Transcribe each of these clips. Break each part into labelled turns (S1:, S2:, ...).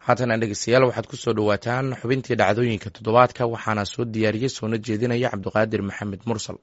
S1: haatana dhegeystayaal waxaad ku soo dhowaataan xubintii dhacdooyinka toddobaadka waxaana soo diyaariyey soona jeedinaya cabdiqaadir maxamed mursal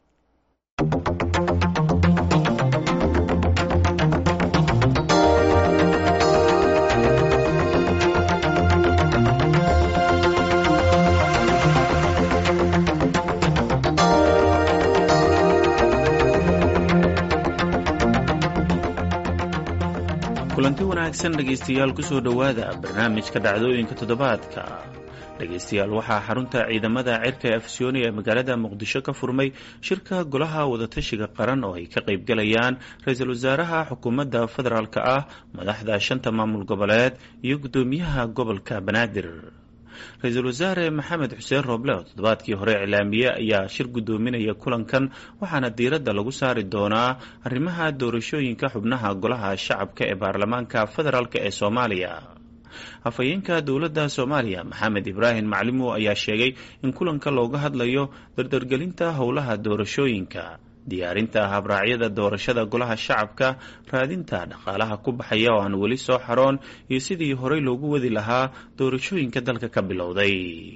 S2: kulanti wanaagsan dhegaystayaal kusoo dhowaada barnaamijka dhacdooyinka toddobaadka dhegaystayaal waxaa xarunta ciidamada cirka ee afisyooni ee magaalada muqdisho ka furmay shirka golaha wadatashiga qaran oo ay ka qaybgalayaan ra-iisul wasaaraha xukuumadda federaalk ah madaxda shanta maamul goboleed iyo guddoomiyaha gobolka banaadir ra-iisul wasaare maxamed xuseen rooble oo toddobaadkii hore iclaamiye ayaa shir guddoominaya kulankan waxaana diiradda lagu saari doonaa arrimaha doorashooyinka xubnaha golaha shacabka ee baarlamaanka federaalk ee soomaaliya afhayeenka dowladda soomaaliya maxamed ibraahim maclimow ayaa sheegay in kulanka looga hadlayo dardargelinta howlaha doorashooyinka diyaarinta habraacyada doorashada golaha shacabka raadinta dhaqaalaha ku baxaya oo aan weli soo xaroon iyo sidii horey loogu wadi lahaa doorashooyinka dalka ka bilowday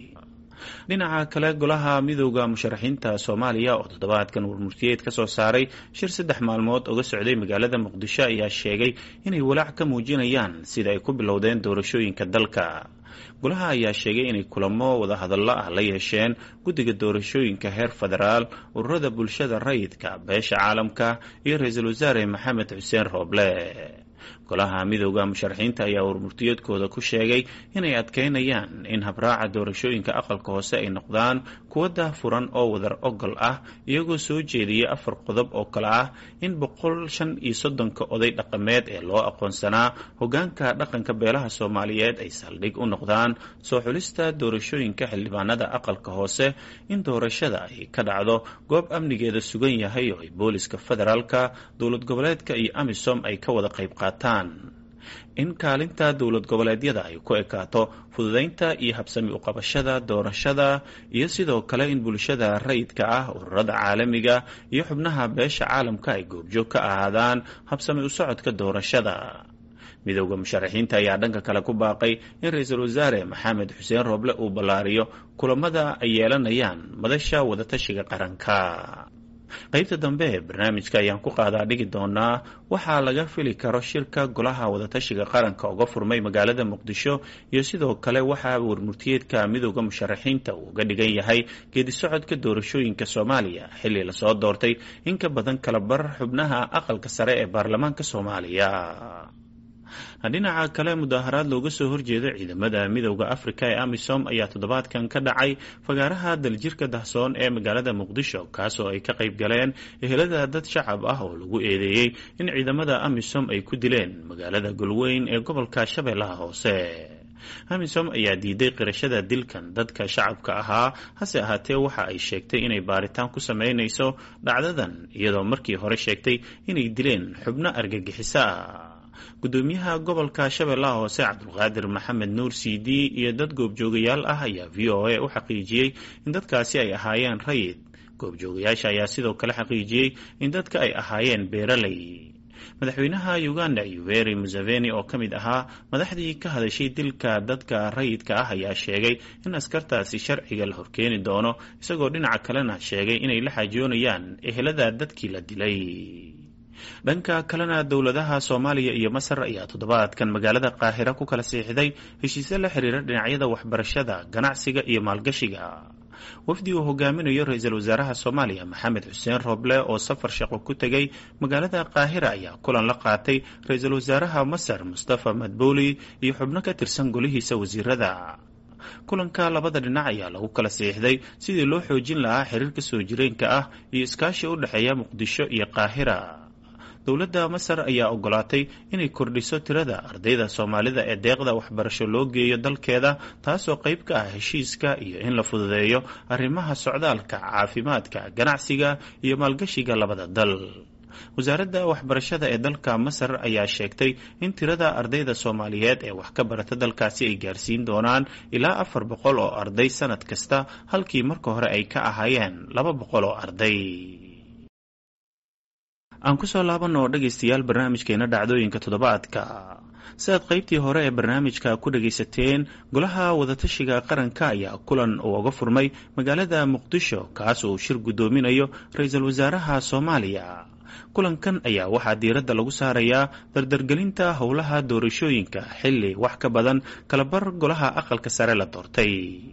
S2: dhinaca kale golaha midooda musharaxiinta soomaaliya oo toddobaadkan warmurtiyeed ka soo saaray shir saddex maalmood uga socday magaalada muqdisho ayaa sheegay inay walaac ka muujinayaan sida ay ku bilowdeen doorashooyinka dalka golaha ayaa sheegay inay kulamo wadahadallo ah la yeesheen guddiga doorashooyinka heer federaal ururada bulshada rayidka beesha caalamka iyo ra-iisul wasaare maxamed xuseen rooble golaha midooda musharaxiinta ayaa warmurtiyeedkooda ku sheegay inay adkeynayaan in habraaca doorashooyinka aqalka hoose ay noqdaan kuwa daahfuran oo wadar ogol ah iyagoo soo jeediyay afar qodob oo kale ah in boqol shan iyo soddonka oday dhaqameed ee loo aqoonsanaa hogaanka dhaqanka beelaha soomaaliyeed ay saldhig u noqdaan soo xulista doorashooyinka xildhibaanada aqalka hoose in doorashada ay ka dhacdo goob amnigeeda sugan yahay oo ay booliska federaalka dowlad goboleedka iyo amisom ay ka wada qayb qaataan in kaalinta dowlad goboleedyada ay ku ekaato fududaynta iyo habsami uqabashada doorashada iyo sidoo kale in bulshada rayidka ah ururada caalamiga iyo xubnaha beesha caalamka ay goobjoog ka ahaadaan habsami u socodka doorashada midooda musharaxiinta ayaa dhanka kale ku baaqay in ra-iisul wasaare maxamed xuseen rooble uu ballaariyo kulamada ay yeelanayaan madasha wadatashiga qaranka qaybta dambe ee barnaamijka ayaan ku qaadaa dhigi doonaa waxaa laga fili karo shirka golaha wadatashiga qaranka uga furmay magaalada muqdisho iyo sidoo kale waxaa warmurtiyeedka midooda musharaxiinta uu uga dhigan yahay geedi socodka doorashooyinka soomaaliya xilli lasoo doortay in ka badan kala bar xubnaha aqalka sare ee baarlamaanka soomaaliya dhinaca kale mudaaharaad looga soo horjeeda ciidamada midooda afrika ee amisom ayaa toddobaadkan ka dhacay fagaaraha daljirka dahsoon ee magaalada muqdisho kaasoo ay ka qayb galeen ehelada dad shacab ah oo lagu eedeeyey in ciidamada amisom ay ku dileen magaalada golweyn ee gobolka shabeellaha hoose amisom ayaa diiday qirashada dilkan dadka shacabka ahaa hase ahaatee waxa ay sheegtay inay baaritaan ku sameynayso dhacdadan iyadoo markii hore sheegtay inay dileen xubno argagixiso ah gudoomiyaha gobolka shabeellaha hoose cabdulqaadir maxamed nuur c d iyo dad goobjoogayaal ah ayaa v o a u xaqiijiyey in dadkaasi ay ahaayeen rayid goobjoogayaasha ayaa sidoo kale xaqiijiyey in dadka ay ahaayeen beeraley madaxweynaha uganda yuveri museveni oo ka mid ahaa madaxdii ka hadashay dilka dadka rayidka ah ayaa sheegay in askartaasi sharciga la horkeeni doono isagoo dhinaca kalena sheegay inay la xaajoonayaan ehelada dadkii la dilay dhanka kalena dowladaha soomaaliya iyo masar ayaa toddobaadkan magaalada qaahira ku kala siixday heshiisyo la xiriira dhinacyada waxbarashada ganacsiga iyo maalgashiga wafdi uu hogaaminayo ra-iisul wasaaraha soomaaliya maxamed xuseen rooble oo safar shaqo ku tegay magaalada qaahira ayaa kulan la qaatay ra-iisul wasaaraha masar mustafa madbuuli iyo xubno ka tirsan golihiisa wasiirada kulanka labada dhinac ayaa lagu kala siixday sidii loo xoojin lahaa xiriirka soo jireenka ah iyo iskaashi u dhexeeya muqdisho iyo qaahira dowladda masar ayaa ogolaatay inay kordhiso tirada ardayda soomaalida ee deeqda waxbarasho loo geeyo dalkeeda taasoo qayb ka ah heshiiska iyo in la fududeeyo arrimaha socdaalka caafimaadka ganacsiga iyo maalgashiga labada dal wasaaradda waxbarashada ee dalka masar ayaa sheegtay in tirada ardayda soomaaliyeed ee wax ka barata dalkaasi ay gaarsiin doonaan ilaa afar boqol oo arday sanad kasta halkii marka hore ay ka ahaayeen laba boqol oo arday aan kusoo laabanoo dhegaystayaal barnaamijkeena dhacdooyinka toddobaadka sidaad qaybtii hore ee barnaamijka ku dhagaysateen golaha wadatashiga qaranka ayaa kulan uu uga furmay magaalada muqdisho kaas uu shir guddoominayo ra-iisul wasaaraha soomaaliya kulankan ayaa waxaa diiradda lagu saarayaa dardargelinta howlaha doorashooyinka xilli wax ka badan kalabar golaha aqalka sare la doortay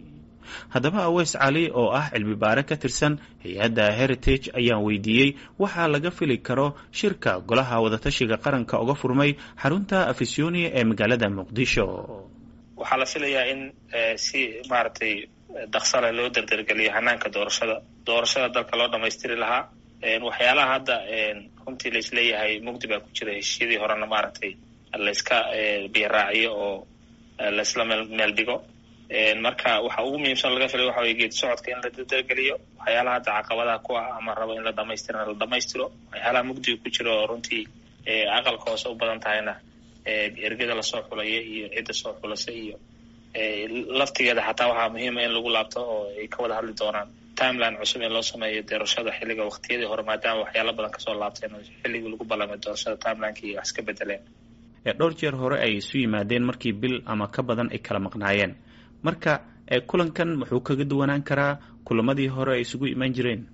S2: haddaba aweys cali oo ah cilmi baare ka tirsan hay-adda heritage ayaan weydiiyey waxaa laga fili karo shirka golaha wadatashiga qaranka uga furmay xarunta afisyonia ee magaalada muqdisho
S3: waxaa la filayaa in si maaragtay daksale loo dardargeliyo hanaanka doorashada doorashada dalka loo dhamaystiri lahaa waxyaalaha hadda runtii laisleeyahay mugdi baa ku jira heshiiyadii horena maaragtay layska biyaraaciyo oo laisla meel dhigo marka waxa ugu muhiimsan laga filay waxa weye geedi socodka in la dardargeliyo waxyaalaha hadda caqabadaha ku ah ama rabo in la dhamaystirana la dhamaystiro waxyaalaha mugdiga ku jira oo runtii aqalka hoose u badan tahayna ergada lasoo xulaya iyo cidda soo xulasa iyo laftigeeda xataa waxaa muhiima in lagu laabto oo ay ka wada hadli doonaan timeline cusub in loo sameeyo doorashada xilliga waqtiyadii hore maadaama waxyaala badan kasoo laabteen xilligii lagu ballamay doorashada timelineki iyo wax iska bedeleen
S2: dhowr jeer hore ay isu yimaadeen markii bil ama ka badan ay kala maqnaayeen marka kulankan muxuu kaga duwanaan karaa kulamadii hore ay isugu imaan jireen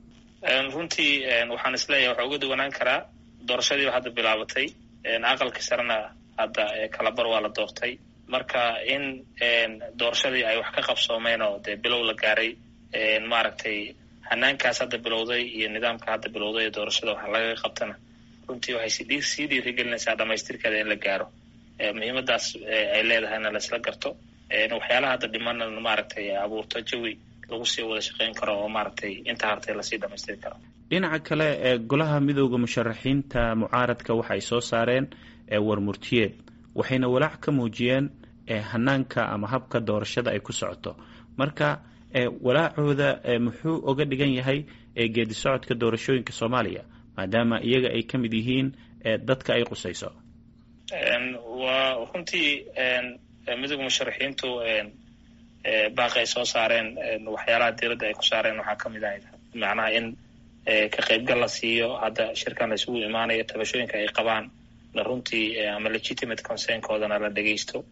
S3: runtii waxaan isleeyahay waxaa uga duwanaan karaa doorashadiiba hadda bilaabatay aqalkii sarena hadda kalabar waa la doortay marka in doorashadii ay wax ka qabsoomeen oo dee bilow la gaaray maaragtay hanaankaas hadda bilowday iyo nidaamka hadda bilowday ee doorashada waxa laga qabtana runtii waxay sii dhiirigelinaysaa dhamaystirkeeda in la gaaro muhiimadaas ay leedahayna laisla garto waxyaalaha hadda dhimana maaragtay abuurto jawi lagu sii wada shaqeyn karo oo maaragtay inta hartay lasii dhamaystiri karo
S2: dhinaca kale ee golaha midooda musharaxiinta mucaaradka waxay soo saareen warmurtiyeed waxayna walaac ka muujiyeen hanaanka ama habka doorashada ay ku socoto marka walaacooda muxuu oga dhigan yahay geedi socodka doorashooyinka soomaaliya maadaama iyaga ay ka mid yihiin dadka ay qusayso
S3: waa runtii midooda musharaxiintu baaqi ay soo saareen waxyaalaha diiradda ay ku saareen waxaa ka mid ahayd macnaha in ka qaybgal la siiyo hadda shirkan la isugu imaanayo tabashooyinka ay qabaan na runtii ama legitimate concernkoodana la dhegeysto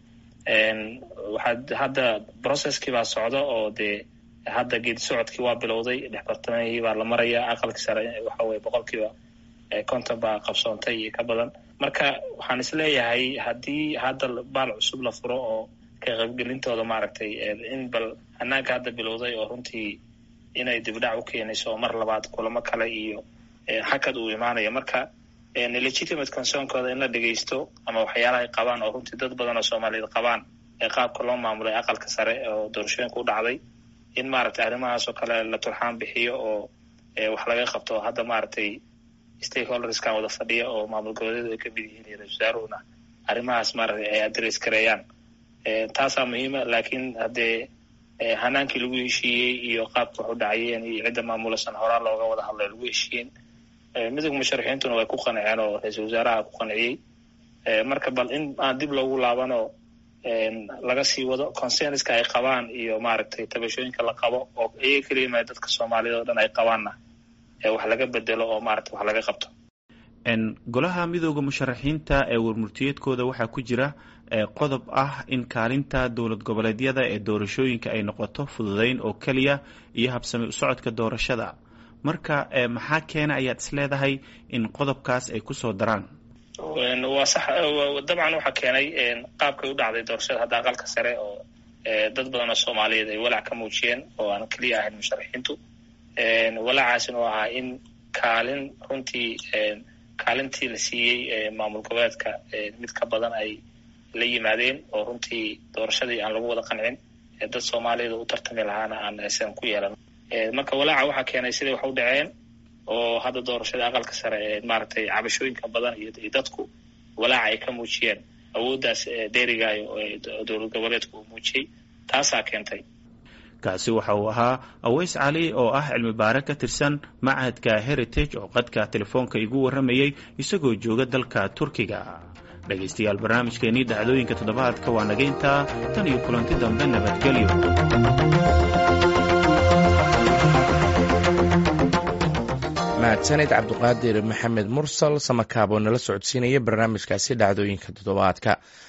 S3: waxaa hadda processkii baa socda oo dee hadda geedi socodkii waa bilowday dhexbartamihii baa la maraya aqalkii sare waxa weye boqolkiiba konton baa qabsoontay iyo ka badan marka waxaan isleeyahay haddii hadda baal cusub la furo oo ka qaybgelintooda maaragtay in bal hanaanka hadda bilowday oo runtii inay dibdhac u keenayso oo mar labaad kulamo kale iyo hakad uu imaanayo marka legitimate concernkooda in la dhegeysto ama waxyaalaha ay qabaan oo runtii dad badan oo soomaaliyeed qabaan ee qaabka loo maamulay aqalka sare oo doorashooyinka u dhacday in maaragtay arrimahaas oo kale la turxaan bixiyo oo wax laga qabto hadda maaragtay stakeholderskan wada fadhiya oo maamul goboleedu ay ka mid yihiin iyo ra-isul wasaaruhuna arrimahaas maaragtay ay address gareeyaan taasaa muhiima laakiin haddee hanaankii lagu heshiiyey iyo qaabka wax u dhacayeen iyo cidda maamulasan horaa looga wada hadlay lagu heshiiyeen midooda musharaxiintuna way ku qanceen oo ra-iisul wasaaraha ku qanciyey marka bal in aan dib loogu laabanoo laga sii wado consenska ay qabaan iyo maaragtay tabashooyinka la qabo oo iyaga keliya dadka soomaaliyed oo dhan ay qabaanna wax laga bedelo oo maaragtay wax laga qabto
S2: golaha midooda musharaxiinta ee warmurtiyeedkooda waxaa ku jira qodob ah in kaalinta dowlad goboleedyada ee doorashooyinka ay noqoto fududeyn oo keliya iyo habsami u socodka doorashada marka maxaa keena ayaad is leedahay in qodobkaas ay kusoo daraan
S3: waa sax dabcan waxaa keenay qaabkay u dhacday doorashada hadda aqalka sare oo dad badan oo soomaaliyeed ay walaac ka muujiyeen oo aan keliya ahayn musharaxiintu walaacaasina oo ahaa in kaalin runtii kaalintii la siiyey maamul goboleedka mid ka badan ay la yimaadeen oo runtii doorashadii aan lagu wada qancin dad soomaaliyada u tartami lahaana aan aysan ku yeelan marka walaaca waxaa keenay siday wax u dhaceen oo hadda doorashada aqalka sare maaragtay cabashooyinka badan iyo dadku walaaca ay ka muujiyeen awooddaas dheerigaayo oo dowlad goboleedku uu muujiyey taasaa keentay
S2: kaasi waxa uu ahaa aweys cali oo ah cilmi baare ka tirsan machadka heritage oo qadka telefoonka igu warramayey isagoo jooga dalka turkiga dhegaystayaal barnaamijkeenii dhacdooyinka toddobaadka waa nagayntaa tan iyo kulanti dambe nabadgelyo
S1: mahadsaned cabduqaadir maxamed mursal samakaab oo nala socodsiinaya barnaamijkaasi dhacdooyinka toddobaadka